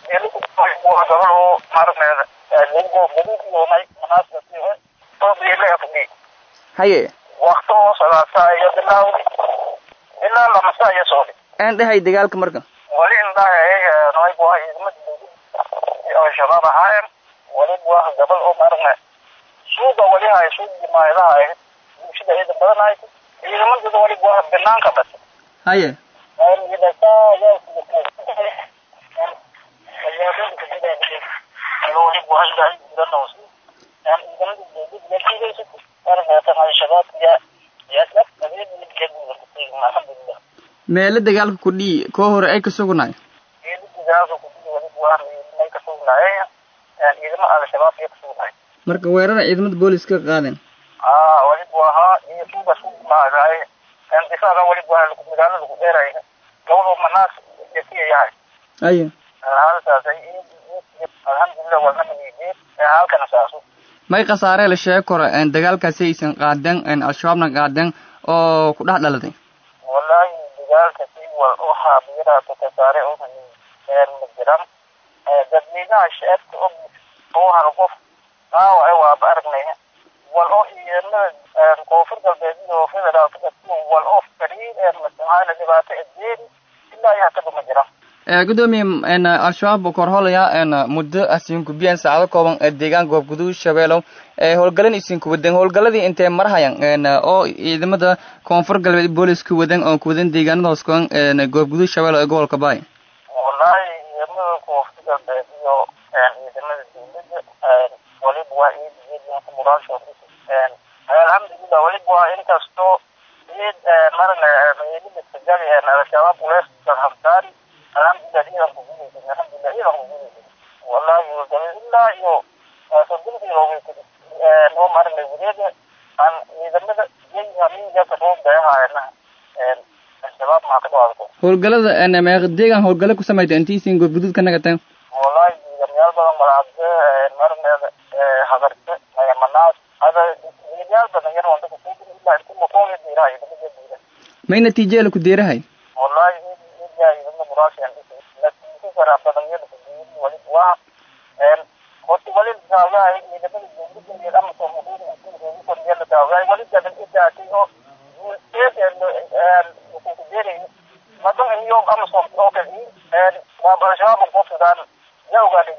gabadho maaragneeda lingo gaduudyoonay manaasasihe oo biile afgi haye wakti oo sadaasa iyo bilaawdi ilaa lamasa iyo soodi aan dhahay dagaalka marka wali indhahay noy buah idmad oo shabaab ahaayeen wali buah gabal oo maaragna suuqa wali hay suuq jimaayadaha ahayd bulshada ciidan badan ahayd ciidamadooda wali buah banaanka bas haye meelo dagaalka kudhii koo hore ay ka sugnaay marka weerara ciidamada booliska ka qaadeen walibu ahaa iyo suuga suumaagaay difaaca walibu ahaa magaalada lagu dheeray gabadho manaas yasiya yahay haye halkaasay alxamdulilah walnamaniideen halkana saaso may khasaaree la sheegi karo dagaalkaasi aysan qaadeen al-shabaabna qaadeen oo ku dhex dhaladay wallahi dagaalka si wal u haabiraata kasaare oo ma jiran dadweynaha shacabka oo oo hal qof dhaawac waaba aragnay wal oo ciidamada koonfur galbeed iyo federaalka wal oo fariir masaxaana dhibaato edeeri ilaa iyo hataba ma jiran gudoomiye al-shabaab korholaya muddo asinku biyan saacado kooban deegaan goob guduud shabeelow howlgalan isinku wadan howlgaladii intee marhayan oo ciidamada koonfur galbeed booliska wadan oo kuwadan deegaanada hoos kuwan goob guduud shabeelow ee gobolka baay wallahi ciidamada koonfur galbeed iyo ciidamada dawladda waliba waa ciidiyadinka muraasho alxamdulilah waliba waa inkastoo ciid marna ciidamada sagali al-shabaab uleestan haftaari alxamdulilah ciidan ku guulaysan alxamdulilah ciidan ku guulaysan wallahi wadawe ilaa iyo soddon kilomitr oo marna wareega aan ciidamada yay hamiinjaka soo beehaayana al-shabaab maa ka dhawaadko howlgalada meeq deegaan howlgalo ku samayta intiisin goob guduud ka nagateen wallahi ciidamayaal badan malacabde marneeda hadarka manaas hada ciidamayaal badan yar wanda kusuugan ilaa inti makoonga diiraha ciidamada diira may natiijeela ku deerahay wallahi ciidamada ciidamada muraashiyan natiijo fara badan yar kudiiri wali waa horta wali daawyahay ciidamada dawladda iyo ama soomaaliya la daawyahay wali dadan idaatay oo kukudeerayo madan iyo ama soom oo kale waa al-shabaab qofsidaan ya ogaadhay